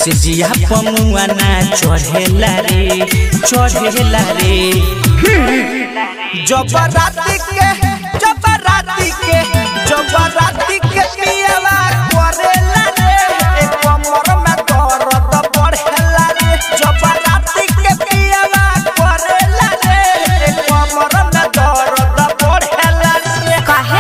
सिजिया पमुआ ना चढ़ेला रे चढ़ेला रे जब राती के जब राती के जब राती के पियला करेला रे ए कमर में दर्द बढ़ेला रे जब राती के पियला करेला रे ए कमर में दर्द बढ़ेला रे काहे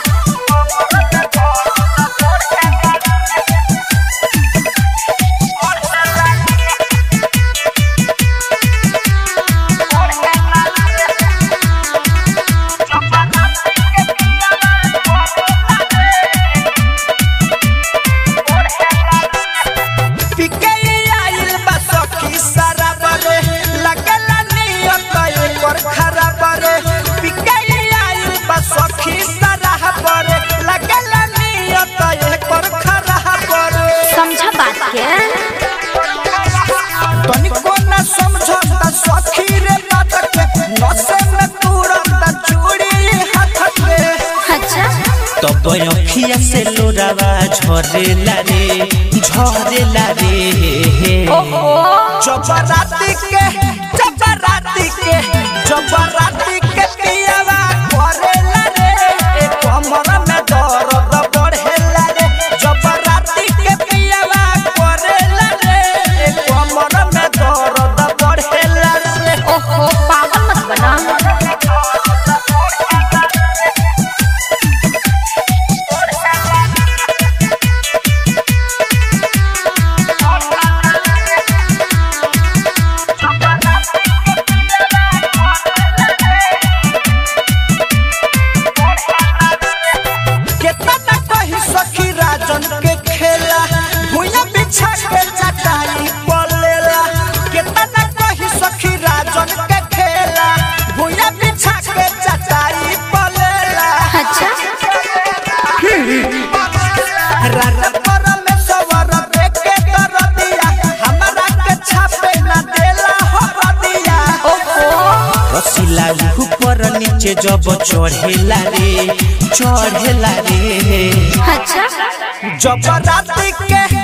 पिके आइल बा सखी सारा बरे लगला नियत एकर खराब रे पिके आइल बा सखी सारा बरे लगला नियत एकर खराब रे समझा बात के तनिको न समझता सखी रे बात के नसे में तुरंत चूड़ी हाथ के अच्छा तब अखिया से लोरावा झरेला रे झरेला रे ओहो जब राती के जब राती के जब राती के पियावा करेला रे ए कमर में दर्द बढ़ेला रे जब राती के पियावा करेला रे ए कमर में दर्द बढ़ेला रे ओहो पागल मत बना केतना न कही सखी राजन के खेला भुइया बिछा के चटाई पलेला केतना न कही सखी राजन के खेला भुइया बिछा के चटाई पलेला अच्छा रात पर में सवर देखे दरदिया हमरा के छापे न देला हो रदिया ओहो रसीला ऊपर नीचे जब चढ़ेला रे चढ़ेला रे अच्छा जब राती के